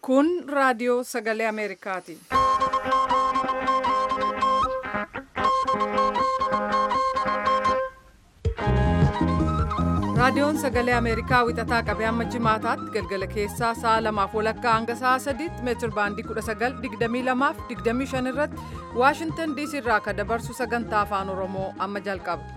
Kun raadiyoo sagalee Ameerikaati. Raadiyoon sagalee Ameerikaa wixataa qabee hamma jimaataatti galgala keessaa sa'a lamaaf walakkaa hanga sa'a sadiitti meetir baandii 1922 fi 25 irratti Waashingtan DC irraa kan dabarsu sagantaa afaan Oromoo amma jalqaba.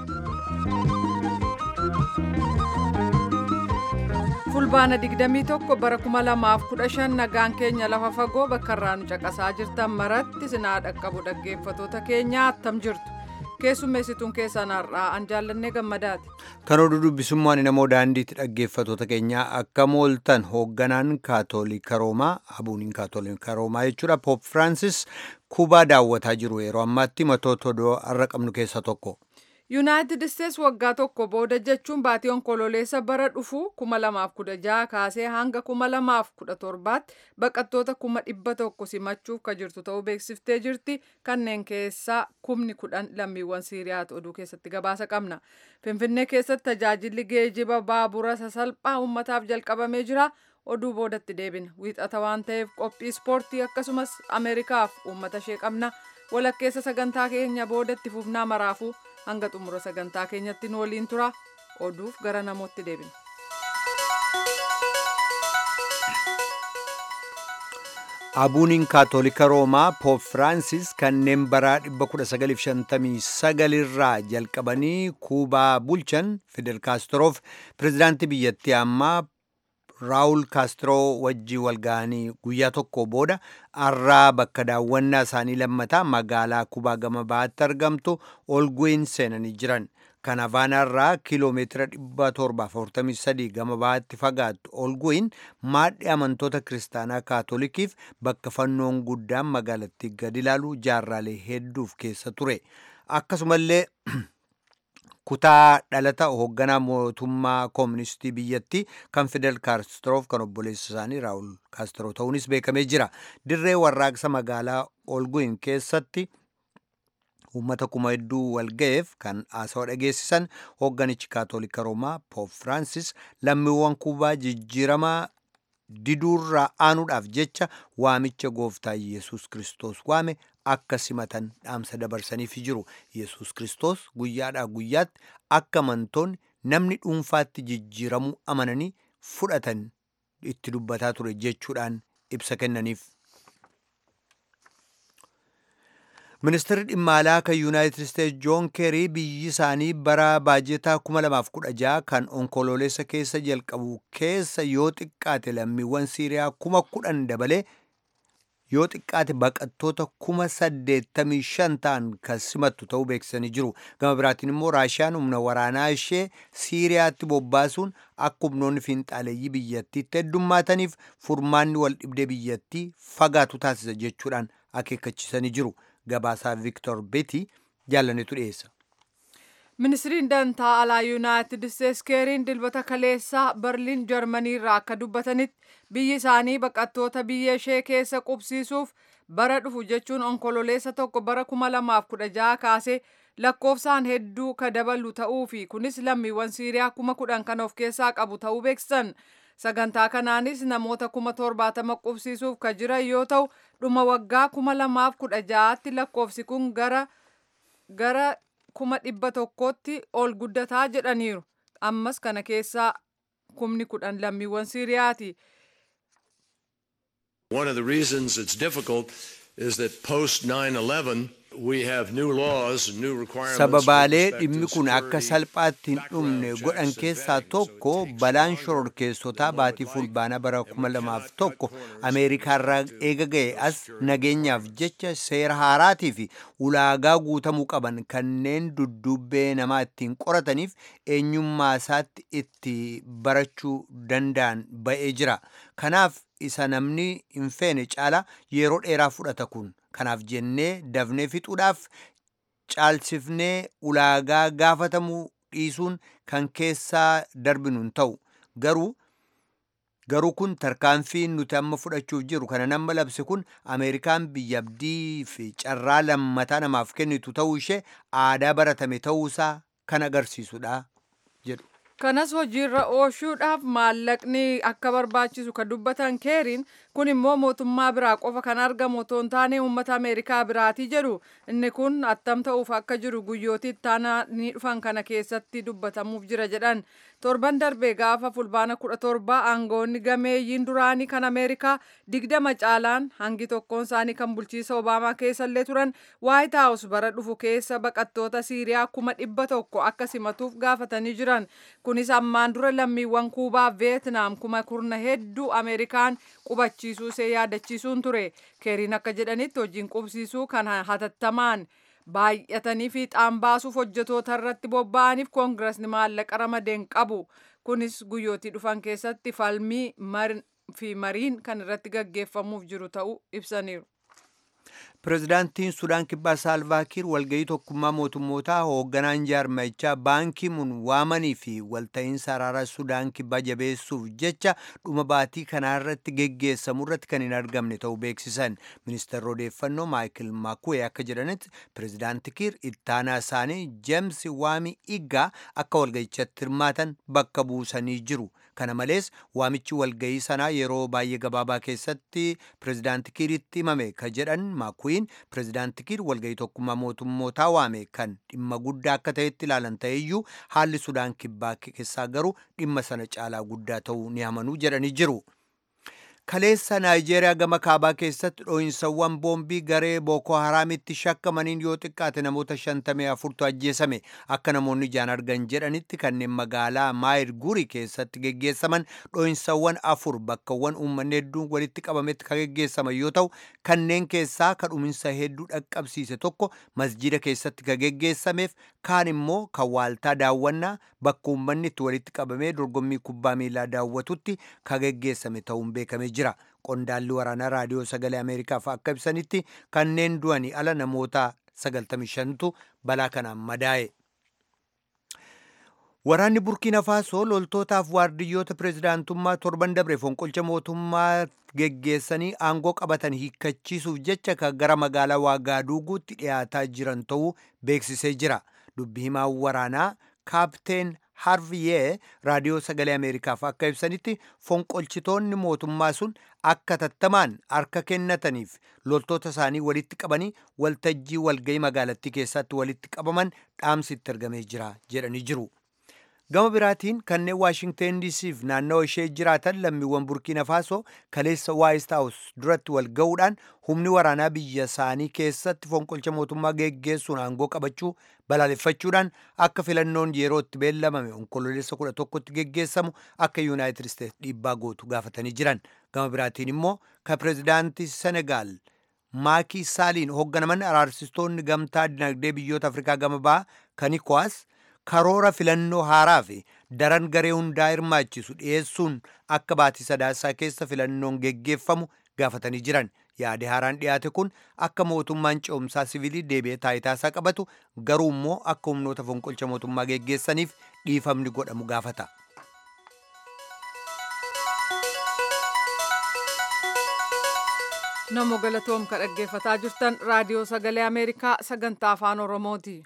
Fulbaana 21 bara 2015 nagaan keenya lafa fagoo bakka irraa nu caqasaa jirtan maratti sinaa dhaqqabu dhaggeeffatoota keenya attam jirtu. keessummeessituun keessan har'aa an jaallannee gammadaati. Kan oduu dubbisummaan namoo daandiitti dhaggeeffatoota keenyaa akka mooltan hoogganaan kaatoolika roomaa abuuniin kaatoolika roomaa jechuudha poop firaansis kuubaa daawwataa jiru yeroo ammaatti matoota odoo har'a qabnu keessaa tokko. yuunaayitid isteets waggaa tokko booda jechuun baatii onkololeessa bara dhufu 2016 kaasee hanga 2017tti baqattoota 100,000 simachuuf ka jirtu ta'uu beeksiftee jirti kanneen keessaa kumni kudhan lammiiwwan siiriyaati oduu keessatti gabaasa qabna finfinnee keessatti tajaajilli geejiba baabura sasalphaa uummataaf jalqabamee jira oduu boodatti deebina wiixata waan ta'eef qophii ispoortii akkasumas ameerikaaf uummata ishee qabna walakkeessa sagantaa keenya boodatti fufnaa maraafuu hanga xumura sagantaa keenyatti nu waliin tura oduuf gara namootti deebina. Abuuniin kaatoolika roomaa poop firaansis kanneen bara 1959 irraa jalqabanii kuubaa bulchan fidel kaastiroof pirezidaantii biyyattii ammaa raawul kaastiroo wajjii walga'anii guyyaa tokko booda har'aa bakka daawwannaa isaanii lammataa magaalaa kuubaa gama bahaatti argamtu olguin seenanii jiran kan havaanaarraa kiiloomeetira 743 gama bahaatti fagaattu olguin maadhi amantoota kiristaanaa kaatolikiif bakka fannoon guddaan magaalattii gadi ilaalu jaarraalee hedduuf keessa ture akkasumallee kutaa dhalata hoogganaa mootummaa kooministii biyyattii kan fidel kaastiroof kan obboleessa isaanii raawul kaastiroo ta'uunis beekamee jira dirree warraaqsa magaalaa olguin keessatti uummata kuma hedduu walga'eef kan haasawa dhageessisan hoogganichi kaatolika roomaa poop firaansis lammiiwwan kuubaa jijjiiramaa diduurraa aanuudhaaf jecha waamicha gooftaa yesus kiristoos waame akka simatan dhaamsa dabarsaniif jiru yesus kiristoos guyyaadhaa guyyaatti akka amantoonni namni dhuunfaatti jijjiiramuu amananii fudhatan itti dubbataa ture jechuudhaan ibsa kennaniif. ministeerri dhimma alaa kan yuunaayitid isteetsi joon keerii biyyi isaanii bara baajetaa 2016 kan onkoloolessa keessa jalqabu keessa yoo xiqqaate lammiiwwan siiriyaa kuma kudhan dabalee yoo xiqqaate baqattoota kuma saddeettamii shan ta'an kan simattu ta'uu beeksisanii jiru gama biraatiin immoo raashiyaan humna waraanaa ishee siiriyaatti bobbaasuun akka humnoonni fiinxaaleeyyii biyyattiitti heddummaataniif furmaanni wal dhibdee biyyattii fagaatu taasisa jechuudhaan akeekkachiisanii jiru gabaasaa viktor beeti jaallanetu dhiyeessa. ministiriin dantaa alaa yuunaayitid isteets keeriin dilbata kaleessaa berliin jarmanii irraa akka dubbatanitti biyyi isaanii baqattoota biyya ishee keessa qubsiisuuf bara dhufu jechuun onkololeessa tokko bara 2016 kaasee lakkoofsaan hedduu ka dabalu ta'uu fi kunis lammiiwwan siiriyaa kuma kudhan kan of keessaa qabu ta'uu beeksisan sagantaa kanaanis namoota kuma torbaatama qubsiisuuf ka jiran yoo ta'u dhuma waggaa kuma lamaaf kudha ja'aatti lakkoofsi kun gara gara kuma dhibba tokkotti ol guddataa jedhaniiru ammas kana keessaa kumni kudhan lammiiwwan siiriyaati. One of the reasons it's difficult is that post 9/11 we have new laws and new requirements. Sababaalee dhimmi kun akka salphaatti hin dhumne godhan keessaa tokko balaan shororkeessotaa baatii fulbaanaa bara 2001 Ameerikaarraa eega ga'e as nageenyaaf jecha seera haaraatii fi ulaagaa guutamuu qaban kanneen duddubbee namaa ittiin qorataniif eenyummaa isaatti itti barachuu danda'an ba'ee jira. Kanaaf isa namni hin feene caala yeroo dheeraa fudhata kun kanaaf jennee dafnee fixuudhaaf caalsifnee ulaagaa gaafatamuu dhiisuun kan keessaa darbinu hin ta'u garuu garuu kun tarkaanfii nuti amma fudhachuuf jiru kana nama labse kun ameerikaan biyya abdii fi carraa lammataa namaaf kennitu ta'uu ishee aadaa baratame ta'uusaa kan agarsiisudha jedhu. kanas hojiirra oolchuudhaaf maallaqni akka barbaachisu ka dubbatan keeriin kun immoo mootummaa biraa qofa kan argamu otoo hin taane uummata ameerikaa biraatii jedhu inni kun attam ta'uuf akka jiru guyyootii ittaanaa ni dhufan kana keessatti dubbatamuuf jira jedhan torban darbee gaafa fulbaana kudha torba aangoonni gameeyyiin duraanii kan ameerikaa digdama caalaan hangi tokkoon isaanii kan bulchiisa obaamaa keessallee turan waayit haawus bara dhufu keessa baqattoota siiriyaa kuma dhibba tokko akka simatuuf gaafatanii jiran kunis ammaan dura lammiiwwan kuubaa veetnaam kuma kurna hedduu ameerikaan qubachiisuu see yaadachiisuun ture keeriin akka jedhanitti hojiin qubsiisuu kan hatattamaan baay'atanii fiixaan baasuuf hojjetoota irratti bobba'aniif koongiresni maallaqa ramadeen qabu kunis guyyootii dhufan keessatti falmii fi mariin kan irratti gaggeeffamuuf jiru ta'uu ibsaniiru. Pireezidaantiin Sudaan Kibbaa Saalvaakiir walgahii tokkummaa mootummootaa hoogganaan jaarmayichaa baankii mun waamanii fi walta'iinsa araara Sudaan Kibbaa jabeessuuf jecha dhuma baatii kanaarratti geggeessamu irratti kan hin argamne ta'uu beeksisan. Ministeerri odeeffannoo Maayikil Makuwee akka jedhanitti pireezidaanti Kiir ittaanaa isaanii Jeems Waami Iggaa akka walgahichatti hirmaatan bakka buusanii jiru. Kana malees waamichi walgahii sanaa yeroo baay'ee gabaabaa keessatti pireezidaanti Kiiritti himame ka jedhan Makuwiin pireezidaanti Kiir walgahii tokkummaa mootummootaa waame kan dhimma guddaa akka ta'etti ilaalan ta'eyyuu haalli Sudaan kibbaa keessaa garuu dhimma sana caalaa guddaa ta'uu ni amanuu jedhanii jiru. Kaleessa Naayijeeriyaa gama kaabaa keessatti dhoo'insawwan boombii garee Booko Haraamitti shakkamaniin yoo xiqqaate namoota shantamii afurtu ajjeesame akka namoonni ijaan argan jedhanitti kanneen magaalaa Maayir Guri keessatti geggeessaman dhoo'insawwan afur bakkawwan uummanni hedduun walitti qabametti kan geggeessaman yoo ta'u kanneen keessaa kan dhuminsa hedduu dhaqqabsiise tokko masjida keessatti kan geggeessameef kaan immoo kan waaltaa daawwannaa bakka uummanni itti walitti qabamee dorgommii kubbaa miilaa daawwatutti kan geggeessame ta'uun beekamee jira. Qondaalli waraanaa raadiyoo sagalee Ameerikaaf akka ibsanitti kanneen du'anii ala namoota 95tu balaa kanaan madaa'e. Waraanni Burkiina Faasoo loltootaaf waardiyyoota pireezidaantummaa torban dabre fonqolcha mootummaa geggeessanii aangoo qabatan hiikkachiisuuf jecha kan gara magaalaa Waagaaduuguutti dhiyaataa jiran ta'uu beeksisee jira. Dubbi himaa waraanaa kaapteen harviyee raadiyoo sagalee ameerikaaf akka ibsanitti fonqolchitoonni mootummaa sun akka tattamaan harka kennataniif loltoota isaanii walitti qabanii waltajjii walgahii magaalattii keessatti walitti qabaman dhaamsi itti argamee jira jedhanii jiru. Gama biraatiin kanneen Waashingteen DC'f naannawa ishee jiraatan lammiiwwan Burkiina Faasoo kaleessa Waayit Haawus duratti wal ga'uudhaan humni waraanaa biyya isaanii keessatti fonqolcha mootummaa geggeessuun aangoo qabachuu balaaleffachuudhaan akka filannoon yeroo itti beellamame onkololeessa kudha tokkotti geggeessamu akka Yuunaayitid Isteets dhiibbaa gootu gaafatanii jiran. Gama biraatiin immoo kan pireezidaantii Senegaal Maakii Saaliin hoogganaman araarsistoonni gamtaa dinagdee biyyoota Afrikaa gama bahaa kan ECOWAS karoora filannoo haaraa fi daran garee hundaa hirmaachisu dhiyeessuun akka baatii sadaasaa keessa filannoon geggeeffamu gaafatanii jiran yaadi haaraan dhiyaate kun akka mootummaan ce'umsaa siviilii deebi'ee taayitaasaa qabatu garuu immoo akka humnoota fonqolcha mootummaa geggeessaniif dhiifamni godhamu gaafata. Namo galatoom ka dhaggeeffataa jirtan raadiyoo sagalee Ameerikaa sagantaa afaan Oromooti.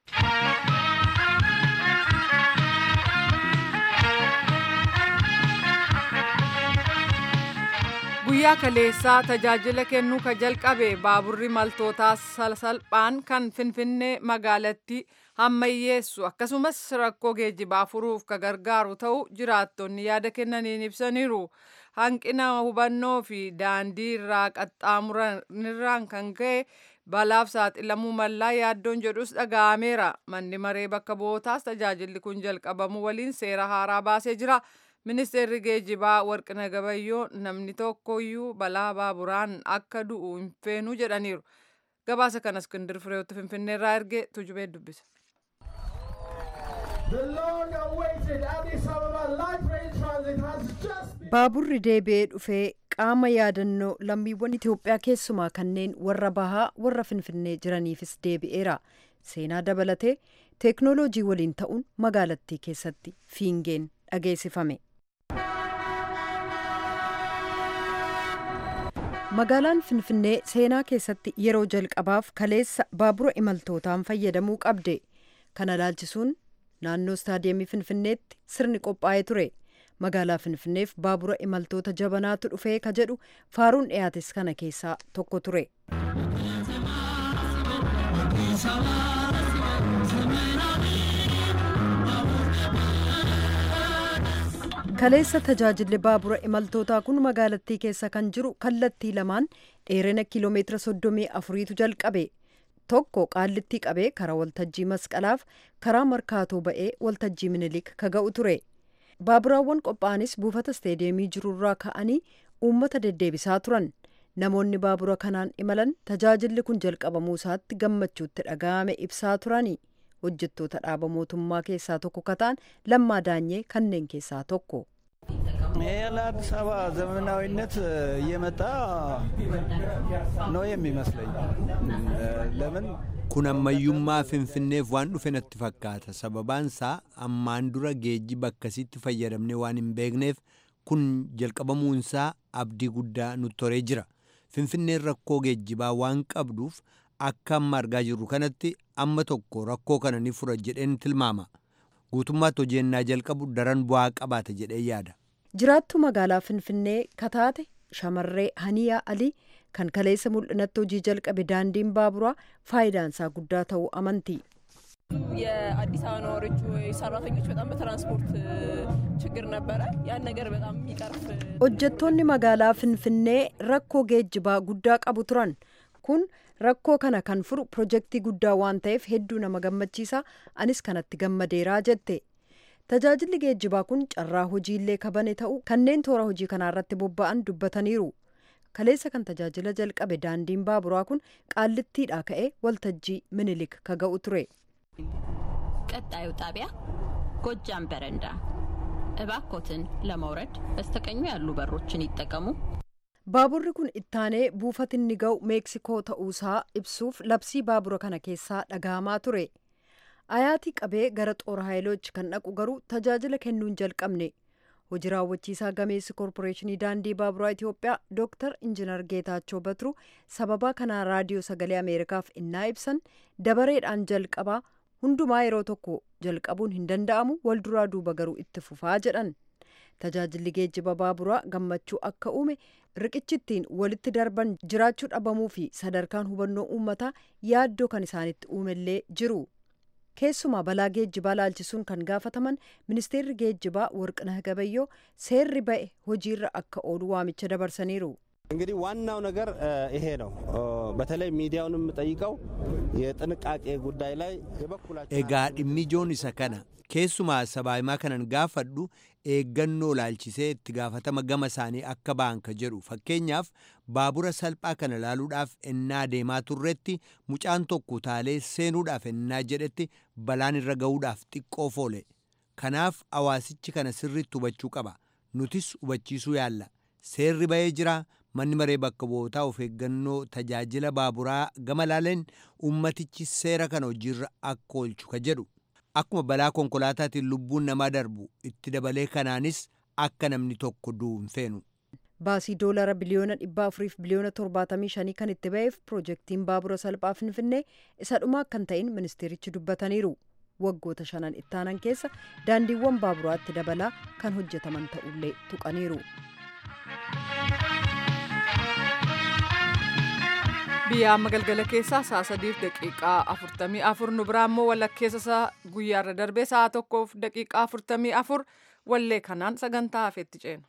guyyaa kaleessaa tajaajila kennuu ka jalqabe baaburri maltootaa salphaan kan finfinnee magaalatti hammayyeessu akkasumas rakkoo geejjibaa furuuf ka gargaaru ta'u jiraattonni yaada kennaniin ibsaniiru hanqina hubannoo fi daandii irraa qaxxaamuranirraan kan ka'e balaaf saaxilamuu mallaa yaaddoon jedhus dhaga'ameera manni maree bakka bu'ootaas tajaajilli kun jalqabamu waliin seera haaraa baasee jira. ministeerri geejjibaa warqina gabayyoo namni tokkoyyuu balaa baaburaan akka du'u hin feenu jedhaniiru gabaasa kana iskindir fireetti finfinneerraa erge tujubee dubbisa. baaburri deebi'ee dhufee qaama yaadannoo lammiiwwan itiyoophiyaa keessumaa kanneen warra bahaa warra finfinnee jiraniifis deebi'eera seenaa dabalatee teeknooloojii waliin ta'uun magaalattii keessatti fiingeen dhageessifame. magaalaan finfinnee seenaa keessatti yeroo jalqabaaf kaleessa baabura imaltootaan fayyadamuu qabde kana laalchisuun naannoo istaadiyeemii finfinneetti sirni qophaa'ee ture magaalaa finfinneef baabura imaltoota jabanaatu dhufee ka jedhu faaruun dhiyaates kana keessaa tokko ture. kaleessa tajaajilli baabura imaltootaa kun magaalattii keessa kan jiru kallattii lamaan dheerina kiiloomeetira soddomii afuriitu jalqabe tokko qaallittii qabee karaa waltajjii masqalaaf karaa markaatoo ba'ee waltajjii minilik ka ga'u ture baaburaawwan qophaa'anis buufata isteediyeemii jirurraa ka'anii uummata deddeebisaa turan namoonni baabura kanaan imalan tajaajilli kun jalqabamuu isaatti gammachuutti dhaga'ame ibsaa turani hojjettoota dhaaba mootummaa keessaa tokko kataan lammaa daanyee kanneen keessaa tokko. ይሄ ለአዲስ አበባ ዘመናዊነት እየመጣ ነው የሚመስለኝ። ለምን kun ammayyummaa finfinneef waan dhufe natti fakkaata sababaansaa ammaan dura geejjiba akkasitti fayyadamne waan hin beekneef kun jalqabamuunsaa abdii guddaa nutti horee jira finfinneen rakkoo geejjibaa waan qabduuf akka amma argaa jirru kanatti amma tokko rakkoo kana ni fura jedheen tilmaama guutummaatti hojiinnaa jalqabu daran bu'aa qabaata jedhee yaada. jiraattu magaalaa finfinnee kataate shamarree haniyaa alii kan kaleessa mul'inatti hojii jalqabe daandiin baaburaa faayidaansaa guddaa ta'uu amanti. የአዲስ አበባ ነዋሪዎች ወይ ሰራተኞች በጣም በትራንስፖርት ችግር ነበረ። ያን ነገር በጣም የሚቀርፍ hojjettoonni magaalaa finfinnee rakkoo geejjibaa guddaa qabu turan kun rakkoo kana kan furu pirojektii guddaa waan ta'eef hedduu nama gammachiisa anis kanatti gammadeeraa jette tajaajilli geejjibaa kun carraa hojiillee kabane ta'u kanneen toora hojii kanaarratti bobba'an dubbataniiru kaleessa kan tajaajila jalqabe daandiin baaburaa kun qaallittiidhaa ka'ee waltajjii minilik ka ga'u ture. ቀጣዩ ጣቢያ ጎጃም በረንዳ እባኮትን ለመውረድ በስተቀኙ ያሉ በሮችን ይጠቀሙ። baaburri kun ittaanee buufatinni ga'u meeksikoo ta'uusaa ibsuuf labsii baabura kana keessaa dhagahamaa ture ayaatii qabee gara xoora haayilochi kan dhaqu garuu tajaajila kennuu hin jalqabne hojii raawwachiisaa gameessi koorporeeshinii daandii baaburaa itiyoophiyaa dooktar injinar geetaachoo batru sababaa kanaa raadiyoo sagalee ameerikaaf innaa ibsan dabareedhaan jalqabaa hundumaa yeroo tokko jalqabuun hin danda'amu walduraa duuba garuu itti fufaa jedhan tajaajilli geejjiba baaburaa gammachuu akka uume riqichittiin walitti darban jiraachuu dhabamuu fi sadarkaan hubannoo uummataa yaaddoo kan isaanitti uumellee jiru keessumaa balaa geejjibaa laalchisuun kan gaafataman ministeerri geejjibaa warqinah gabayyoo seerri ba'e hojiirra akka oolu waamicha dabarsaniiru. እንግዲህ ዋናው ነገር ይሄ ነው። በተለይ ሚዲያውን የምጠይቀው የጥንቃቄ ጉዳይ ላይ የበኩላቸው egaa dhimmi ijoon isa kana keessumaa sabaahimaa kanan gaafadhu eeggannoo laalchisee itti gaafatama gama isaanii akka ba'an ka jedhu fakkeenyaaf baabura salphaa kana laaluudhaaf ennaa deemaa turretti mucaan tokko utaalee seenuudhaaf ennaa jedhetti balaan irra ga'uudhaaf xiqqoof oole kanaaf hawaasichi kana sirriitti hubachuu qaba nutis hubachiisuu yaalla seerri ba'ee jira manni maree bakka bu'ootaa of eeggannoo tajaajila baaburaa gama laaleen ummatichi seera kana hojiirra akka oolchu ka jedhu akkuma balaa konkolaataatiin lubbuun namaa darbu itti dabalee kanaanis akka namni tokko du'u hin feenu. baasii doolara biliyoona dhibba afuriif biliyoona torbaatamii shanii kan itti ba'eef pirojektiin baabura salphaa finfinnee isa dhumaa kan ta'in ministeerichi dubbataniiru waggoota shanan ittaanan keessa daandiiwwan baaburaatti dabalaa kan hojjetaman ta'ullee tuqaniiru. biyya amma galgala keessaa sa'a sadiif daqiiqaa afurtamii afur nu biraa immoo walakkeessa isaa guyyaarra darbee sa'a tokkoof daqiiqaa afurtamii afur wallee kanaan sagantaa hafeetti ceenu.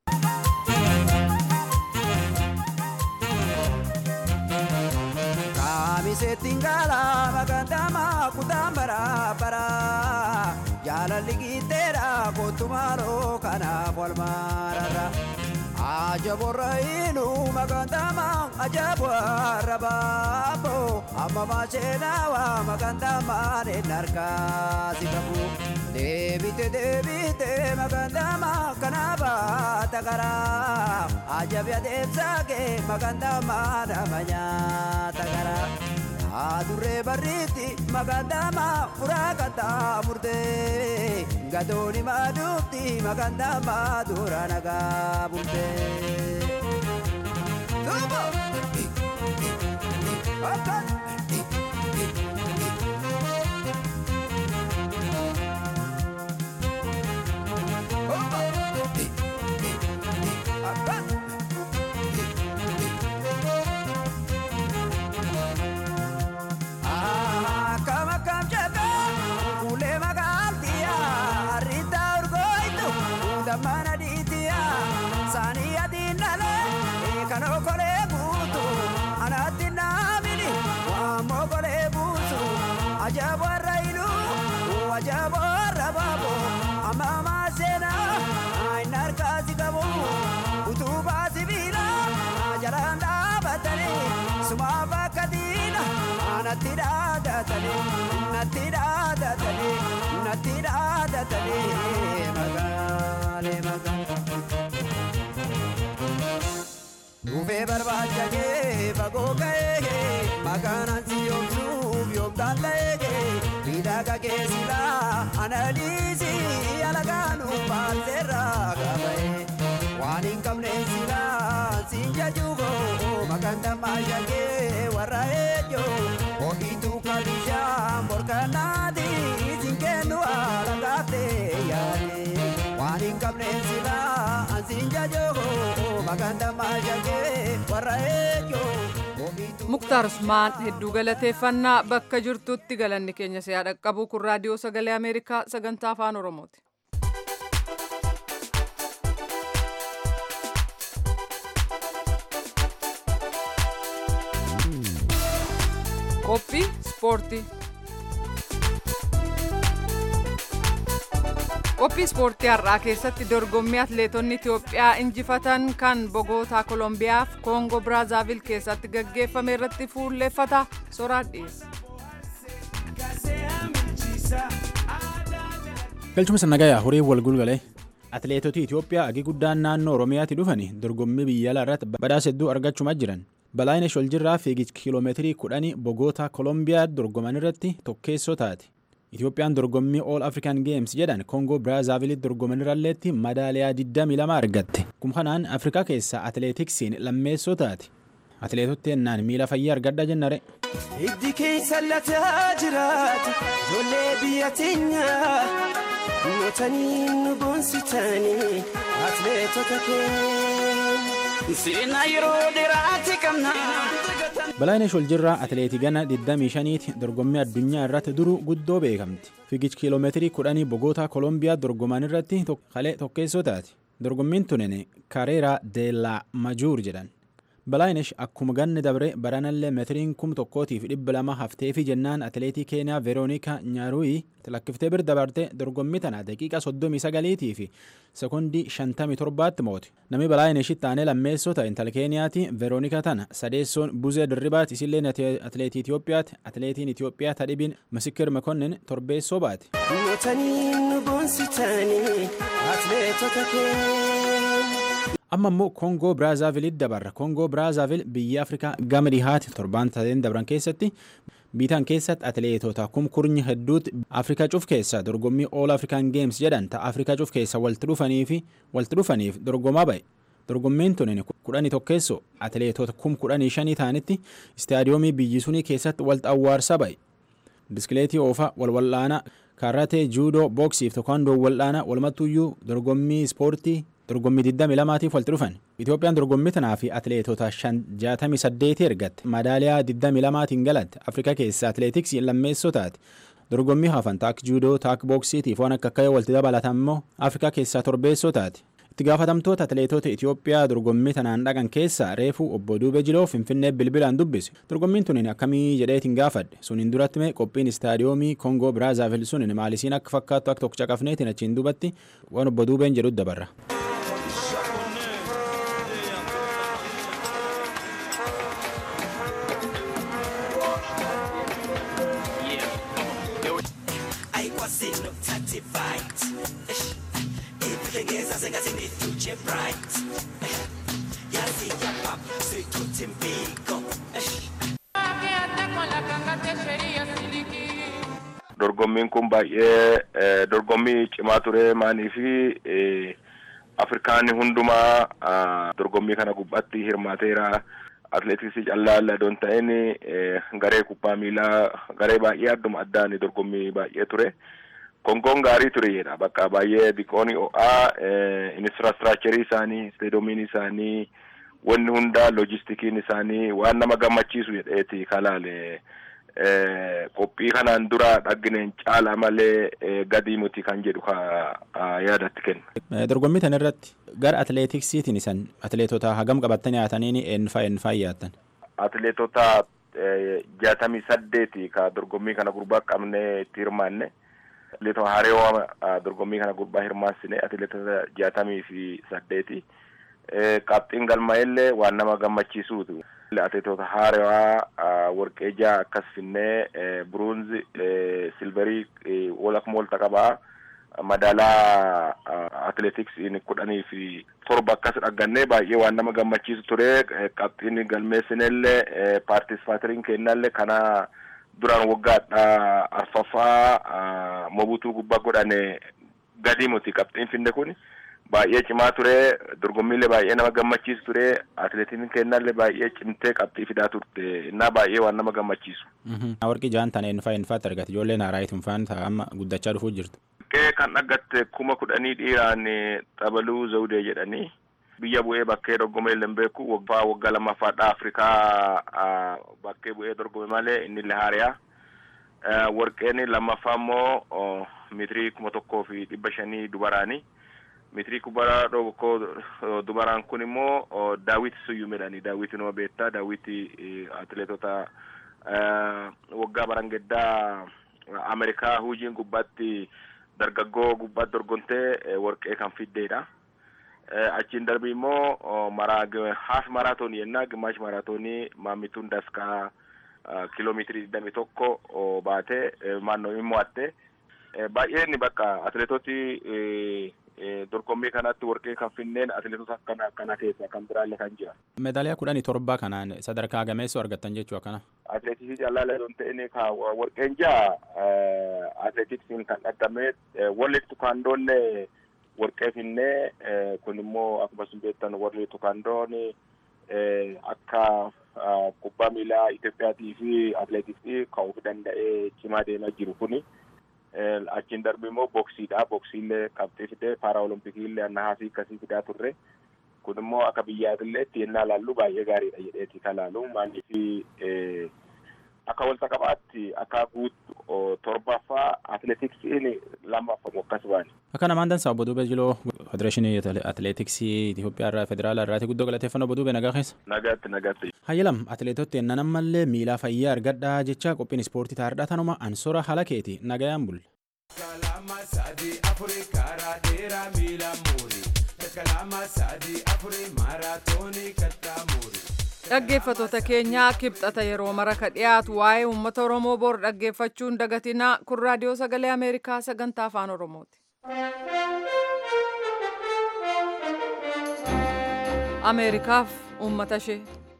Kaamiseetiin gaala magandama kutaan bara bara jaalalli giiteedha kootumaaloo kanaaf wal maararra. Ajaborra inu magandama ajabwa rabapo amma machinawa magandama ne narka sikabu debite debite magandama kanaba takara ajabya debsage magandama namanya takara adurre barriti magandama furakata murde gadoni madukti magandama duranaga bulte Tubo! Akan! damana dhiitiya saanii adiin dhalee kan okolee guutu anaatti naamini waammoo kolee buusu ajaa'iba warra iluu ajaa'iba warra baabo amma ammaa seenaa hin harkaasi qabu utubaa sibiila jalaan dhaabatanii sumaaf akka diina natti dhaadatanii natti dhaadatanii natti dhaadatanii magaalee Dhufee barbaacha kee fagoo ka'ee makaanaan si yoomsuuf yoomtaan ta'ee miidhaga kee silaa analiisii alagaanuu baalteerraa qabee waan hin qabne silaa siin jajuugoo makaan tammaasha kee warra ejjoo ho'iituu kabishaa morkanaati siin kennu alagaaftee yaadee waan hin qabne silaa siin jajuugoo makaan tammaasha kee warra ejjoo muktaar usmaan hedduu galateeffannaa bakka jirtutti galanni keenya siyaa dhaqqabu kun raadiyoo sagalee ameerikaa sagantaa afaan oromooti. qophii ispoortii qophii ispoortii har'aa keessatti dorgommii atleetonni itiyoophiyaa injifatan kan bogootaa koolombiyaaf koongoo biraazaavil keessatti gaggeeffame irratti fuulleeffata soraan dhiyeessa. galchuma sannagayaa horii wal gulgalee atleetota itiyoophiyaa agi guddaan naannoo oromiyaatti dhufanii dorgommii biyya alaa irratti badhaasa hedduu argachumaa jiran balaayinesh waljirraa fiigicha kiiloomeetirii kudhanii bogoota koolombiyaa dorgoman irratti tokkeessoo taate itiyoophiyaan dorgommii ool african games jedhan koongoo biraazaavilitti dorgoman irralleetti madaaliyaa 22 argatte kun kanaan afrikaa keessaa atleetiksiin lammeessoo taate atleetotti ennaan miila fayyaa argadha jennare Hiddi keessa lataa jiraatu ijoollee biyya teenyaa mootanii nu boonsitanii atleetota keenya seenaa yeroo dheeraati qabna. balaayinesh waljirraa atleetii gana 25ti dorgommii addunyaa irratti duru guddoo beekamti fiigicha kiiloomeetirii kudhanii bogoota koolombiyaa dorgoman irratti kalee tokkeessoo taate dorgommiin tunin kareeraa deellaa majuur jedhan balaayinesh akkuma ganni dabre baranallee meetiriin kum tokkootiif dhibba lama hafteefi jennaan atleetii keeniyaa veeroonika nyaaruuyi lakkiftee bir dabarte dorgommii tana daqiiqa soddomii sagaliitii fi sekondii shantamii torbaatti moote namni balaayineshitti aanee lammeessoo ta'e intala keeniyaati veeroonika tana sadeessoon buzee dirribaati isilleen atleetii itiyoophiyaati atleetiin itiyoophiyaa tadhibiin misikir mekonnin torbeessoo baate. mootanii nu boonsitanii atleetota keenya. amma immoo koongoo biraazaavilitti dabarra koongoo biraazavil biyya afrikaa gama dhihaati torbaan tateen dabran keessatti biitaan keessatti atleetota kumkurnya hedduutti afrikaa cuf keessa dorgommii ool afrikaan geems jedhan ta'a afrikaa cuf keessa walitti dhufanii fi walitti dhufaniif dorgomaa ba'e dorgommiin tunin kudhanii tokkeessoo atleetota kum kudhanii shanii ta'anitti istaadiyoomii biyyi sunii keessatti walitti awwaarsa ba'e biskileetii oofaa walwal'aanaa kaarratee juudoo booksiif tokkandoo wal'aanaa walumattuyyuu dorgommii ispoortii dorgommii 22tiif walitti dhufan itoophiyaan dorgommii tanaa fi atleetota 68 ergatte madaaliyaa 22tiin galatte afrikaa keessa atleetiksii lammeessoo taate dorgommii hafan taak juudoo taak booksiitiif waan akka akka walitti dabalatan immoo afrikaa keessaa torbeessoo taate itti gaafatamtoota atleetota itiyoophiyaa dorgommii tanaan dhaqan keessaa reefuu obbo duube jiloo finfinnee bilbilaan dubbise dorgommiin tunin akkamii jedheetiin gaafadhe suniin duratti mee qophiin istaadiyoomii koongoo biraazavil sunin maalisiin akka fakkaattu akka tokko caqafneetiin achiin dubatti waan obbo duubeen jedhu dabarra. dorgommiin kun baay'ee dorgommii cimaa ture maanii fi afrikaan hundumaa dorgommii kana gubbaatti hirmaateera atleetiksii callaa ladoon ta'in garee kubbaa miilaa garee baay'ee adduma addaan dorgommii baay'ee ture kongoon gaarii ture jedha bakka baay'ee diqooni o'aa infiraastraakicharii isaanii isteedoomiin isaanii wanni hundaa loojistikiin isaanii waan nama gammachiisu jedheeti kalaale qophii kanaan dura dhaggineen caala malee gadii muti kan jedhu ka yaadatti kenna. Dorgommii tan irratti gara atileetiksiitiin isan atileetota hagam qabattanii haataniin eenfaa eenfaa yaattan? Atileetota jaatamii saddeeti ka dorgommii kana gurbaa qabnee itti hirmaanne. Atileetota haareewaa dorgommii kana gurbaa hirmaassine atileetota jaatamii fi saddeeti. Qabxiin galmaa'ellee waan nama gammachiisuutu. Atileetota haareewaa warqee jaha akkas finnee buruunzi silverii wal akkuma walta qabaa. madaalaa atileetiksiin kudhanii fi torba akkas dhaggannee baay'ee waan nama gammachiisu ture qabxiin galmeessinellee paartisipaateriin kennallee kana duraan waggaadha arfaffaa mobutuu gubbaa godhane gadi muti qabxiin finne kun baay'ee cimaa ture dorgommiillee baay'ee nama gammachiisu ture atileetiin kennallee baay'ee cimtee qabxii fidaa turte innaa baay'ee waan nama gammachiisu. Warqii jaan tana eenfaa eenfaatti argate ijoolleen haaraayituun faan amma guddachaa dhufuu jirtu. Bakkee kan dhaggatte kuma kudhanii dhiiraan xabaluu zawudee jedhanii biyya bu'ee bakkee dorgomee illee beeku waggaa waggaa lammaffaadha Afrikaa bakkee bu'ee dorgome malee inni illee haariyaa. Warqeen lammaffaa immoo mitirii kuma tokkoo fi dhibba shanii dubaraani. Mitirii kubara tokkoo dubaraan kun immoo daawwiti suyyuu midhaani. Daawwiti nama beektaa daawwiti atileetota waggaa barangeddaa Ameerikaa huujiin gubbaatti dargaggoo gubbaatti dorgomtee warqee kan fiddeedha. Achiin darbii immoo haaf maraatoonii yennaa gimaash maraatoonii maammituun daskaa kiiloomeetirii digdami tokko baatee maannoo hin mo'atte. Baay'ee inni bakka atileetoti dorgommii kanatti warqee kan finneen atileetota akkana akkana keessa kan biraallee kan jira. Meedaaliyaa kudhanii torba kanaan sadarkaa gameessoo argattan jechuu akkana. Atileetiksii callaalee don ta'in ka warqeen jaa atileetiksiin kan dhaggame warri tukaandoollee warqee finnee kun immoo akkuma isin beektan warri tukaandoon akka kubbaa miilaa Itoophiyaatii fi atileetiksii ka'uuf danda'ee cimaa deemaa jiru kuni. achiin darbi immoo boksiidha boksiillee qabxii fidee paaraolimpikillee nahaasii akkasii fidaa turre kun immoo akka biyyaatillee itti yennaa laallu baay'ee gaariidha jedheeti kan laalu maaliif akka walta qabaatti akka guutu torbaffaa atileetiksiin lammaffamu akkas baani. Akka namaan dansaa obbo Duubee Jiloo Federeeshinii Atileetiksii Itoophiyaa irraa Federaalaa irraati guddoo galateeffannoo obbo Duubee nagaa keessa. Nagaatti nagaatti. Hayyalam atileetota ennaan ammallee miilaa fayyaa argadhaa jecha qophiin ispoortii taardhaa tanuma ansora haala keeti nagayaan bulla. Kalama sadii afurii karaa dheeraa miila muurii. Kalama sadii afurii maaraatoonii kattaa muurii. Dhaggeeffatoota keenyaa kibxata yeroo mara ka dhiyaatu waa'ee uummata Oromoo bor dhaggeeffachuun dagatinaa kun raadiyoo sagalee Ameerikaa sagantaa afaan Oromooti. Ameerikaaf uummata ishee.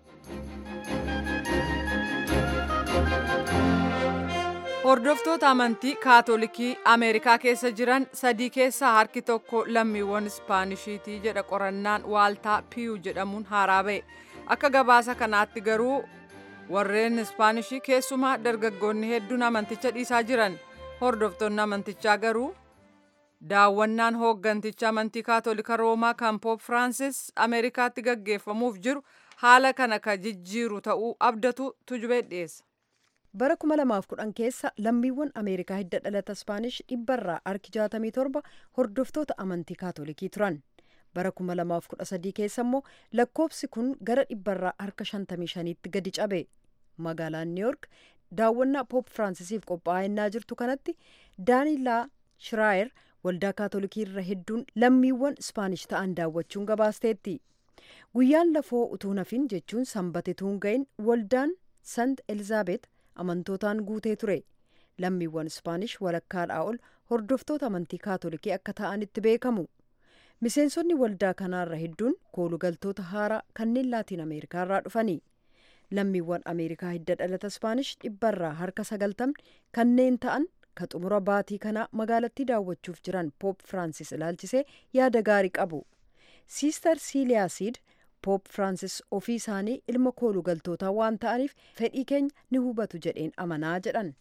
Hordoftoota amantii kaatolikii Ameerikaa keessa jiran sadii keessaa harki tokko lammiiwwan Ispaanishiitii jedha qorannaan waaltaa Piyu jedhamuun haaraa ba'e. Akka gabaasa kanaatti garuu warreen Ispaanishii keessumaa dargaggoonni hedduun amanticha dhiisaa jiran. Hordoftoonni amantichaa garuu daawwannaan hoogganticha amantii kaatolika Roomaa kan Poop Firaansis Ameerikaatti gaggeeffamuuf jiru haala kana ka jijjiiru ta'uu abdatu tujubee dhiyeessa. bara 2010 keessa lammiiwwan ameerikaa hidda dhalata ispaanish dhibbarraa harki 67 hordoftoota amantii kaatolikii turan bara 2013 keessa immoo lakkoobsi kun gara dhibbarraa harka 55tti gadi cabe magaalaan niiyork daawwannaa poop firaансisiif qophaa'aa jirtu kanatti daanilaa shiraayer waldaa kaatolikii irra hedduun lammiiwwan ispaanish ta'an daawwachuun gabaasteetti guyyaan lafoo utuu nafin jechuun sanbate tuun ga'in waldaan sant elizaabeet amantootaan guutee ture lammiiwwan ispaanish walakkaadhaa ol hordoftoota amantii kaatolikii akka ta'anitti beekamu miseensonni waldaa kanaarra hedduun koolugaltoota haaraa kanneen laatiin ameerikaa irraa dhufanii lammiiwwan ameerikaa hidda dhalata ispaanish dhibbarraa harka sagaltamni kanneen ta'an ka xumura baatii kanaa magaalattii daawwachuuf jiran poop firaansis ilaalchisee yaada gaarii qabu siister siiliyaasiid poop firaansis ofii isaanii ilma kooluu galtootaa waan ta'aniif fedhii keenya ni hubatu jedheen amanaa jedhan.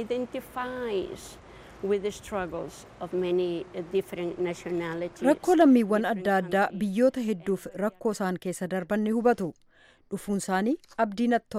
rakkoo lammiiwwan adda addaa biyyoota hedduuf rakkoo isaan keessa darban ni hubatu dhufuun isaanii abdii natti ture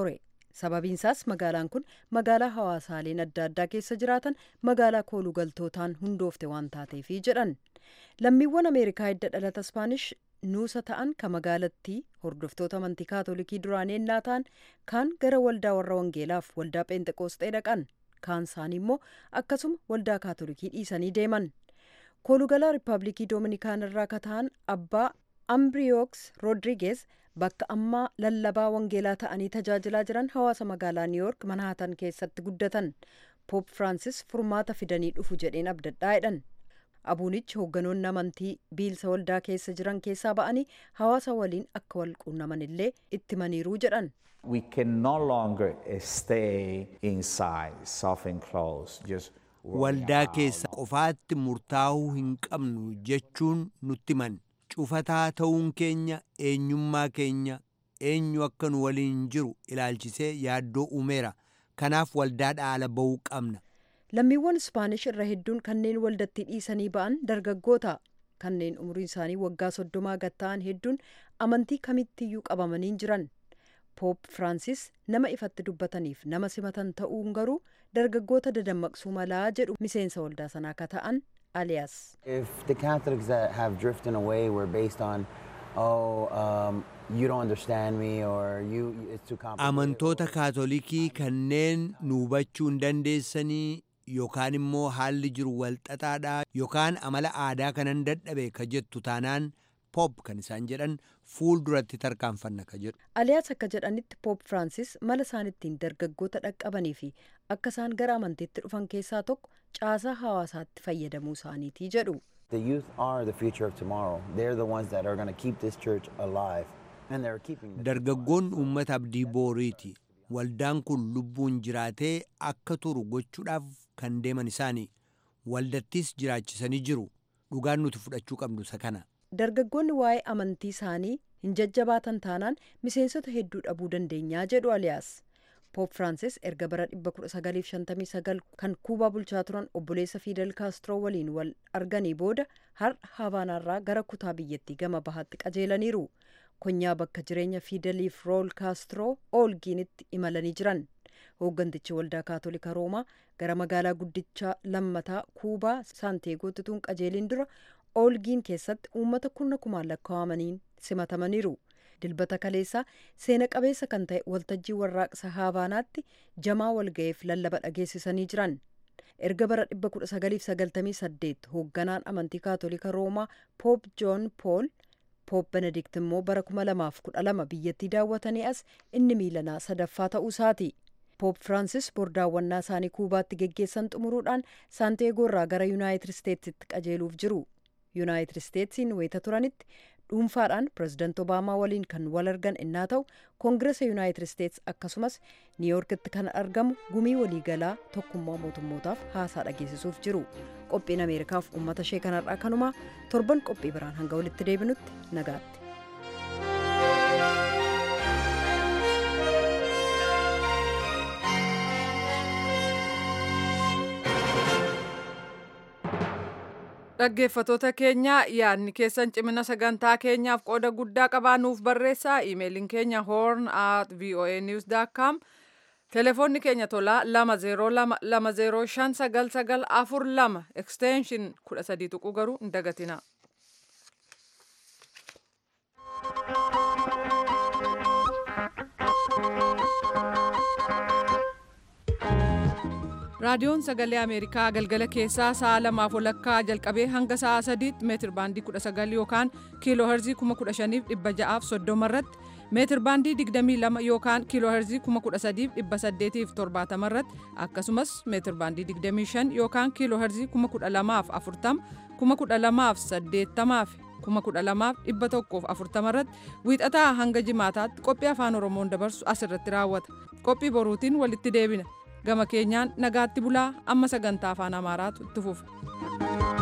sababiinsaas magaalaan kun magaalaa hawaasaaleen adda addaa keessa jiraatan magaalaa kooluu galtootaan hundoofte waan taateefi jedhan lammiiwwan ameerikaa hidda dhalata ispaanish nuusa ta'an ka magaalattii hordoftoota amantii kaatolikii duraanii ennaa ta'an kaan gara waldaa warra wangeelaaf waldaa pheenxeqoosxee dhaqan kaan isaanii immoo akkasuma waldaa kaatolikii dhiisanii deeman koolugalaa riippaabilikii doominikaan irraa ka ta'an abbaa ambriyooks roodrigees bakka ammaa lallabaa wangeelaa ta'anii tajaajilaa jiran hawaasa magaalaa niiyork manhaatan keessatti guddatan poop firaansis furmaata fidanii dhufu jedheen abdadhaa jedhan abuunichi hoogganoonni amantii biilsa waldaa keessa jiran keessaa ba'anii hawaasa waliin akka wal quunnaman illee itti maniiruu jedhan We can no longer stay inside, self-enclosed, just waldaa keessa qofaatti murtaa'uu hin qabnu jechuun nutti man cufataa ta'uun keenya eenyummaa keenya eenyu akka nu waliin jiru ilaalchisee yaaddoo uumeera kanaaf waldaadhaa ala ba'uu qabna lammiiwwan ispaanish irra hedduun kanneen waldatti dhiisanii ba'an dargaggoota kanneen umriin isaanii waggaa soddomaa gad ta'an hedduun amantii kamittiyyuu qabamanii jiran poop firaansis nama ifatti dubbataniif nama simatan ta'uun garuu dargaggoota dadammaqsuu malaa jedhu miseensa waldaa sanaa ka ta'an aliyaas If the Catholics that have drifted away were based on, oh, um, you don't understand me or you, it's too complicated. amantoota kaatolikii kanneen nu hubachuu hin dandeessanii yookaan immoo haalli jiru walxaxaadha yookaan amala aadaa kanan dadhabe ka jettu taanaan pop kan isaan jedhan fuul duratti tarkaanfanna ka jedhu aliyaas akka jedhanitti poop firaansis mala isaan ittiin dargaggoota dhaqqabanii fi akka isaan gara amantiitti dhufan keessaa tokko caasaa hawaasaatti fayyadamuu isaaniitii jedhu The youth are the future of tomorrow. They're the ones that are going to keep this church alive. And they're keeping the dargaggoon uummata abdii booriiti waldaan kun lubbuun jiraatee akka turu gochuudhaaf kan deeman isaanii waldattis jiraachisanii jiru dhugaan nuti fudhachuu qabnu isa kana dargaggoonni waa'ee amantii isaanii hin jajjabaatan taanaan miseensota hedduu dhabuu dandeenyaa jedhu aliyaas poop firaansis erga bara 1959 kan kuubaa bulchaa turan obboleessa fiidel kaastiroo waliin wal arganii booda har'a havaanaarraa gara kutaa biyyattii gama bahaatti qajeelaniiru konyaa bakka jireenya fiideliif rool kaastiroo oolgiinitti imalanii jiran hooggantichi waldaa kaatolika roomaa gara magaalaa guddichaa lammataa kuubaa saanteegootti tun qajeelin dura oolgiin keessatti uummata kurna kumaan lakkaawamaniin simatamaniiru dilbata kaleessaa seena qabeessa kan ta'e waltajjii warraaqsa haabaanaatti jamaa walga'iif lallaba dhageessisanii jiran erga bara 1998 hoogganaan amantii kaatolika roomaa poop joon pool poop benedikt immoo bara 2012 biyyattii daawwatanii as inni miilanaa sadaffaa ta'uu isaati poop firaansis bordaawwannaa isaanii kuubaatti geggeessan xumuruudhaan saanteegoo irraa gara yuunaayitid isteetsitti qajeeluuf jiru yuunaayitid isteetsiin wayita turanitti dhuunfaadhaan pirezidaant obaamaa waliin kan wal argan innaa ta'u koongiresa yuunaayitid isteets akkasumas niiyoorkitti kan argamu gumii waliigalaa tokkummaa mootummootaaf haasaa dhageessisuuf jiru qophiin ameerikaaf uummata ishee kanarraa kanumaa torban qophii biraan hanga walitti deebinutti nagaatti. dhaggeeffatoota keenya yaadni keessan cimina sagantaa keenyaaf qooda guddaa qabaanuuf barreessaa iimeeliin keenya horn at voa news com telefoonni keenya tolaa lama zeeroo lama lama zeeroo shan sagal sagal afur lama ekstenshin kudha sadii tuquu garuu hin dagatina. raadiyoon sagalee ameerikaa galgala keessaa sa'a lamaaf walakkaa jalqabee hanga sa'a sadiitti meetir baandii 19 yookaan kiiloo herzii 15630 irratti meetir baandii 22 yookaan kiiloo herzii 13870 irratti akkasumas meetir baandii 25 yookaan kiiloo herzii 12040 12080 12140 irratti wiixataa hanga jimaataatti qophii afaan oromoon dabarsu asirratti raawwata qophii boruutiin walitti deebina gama keenyaan nagaatti bulaa amma sagantaa afaan amaaraatu itti fufa.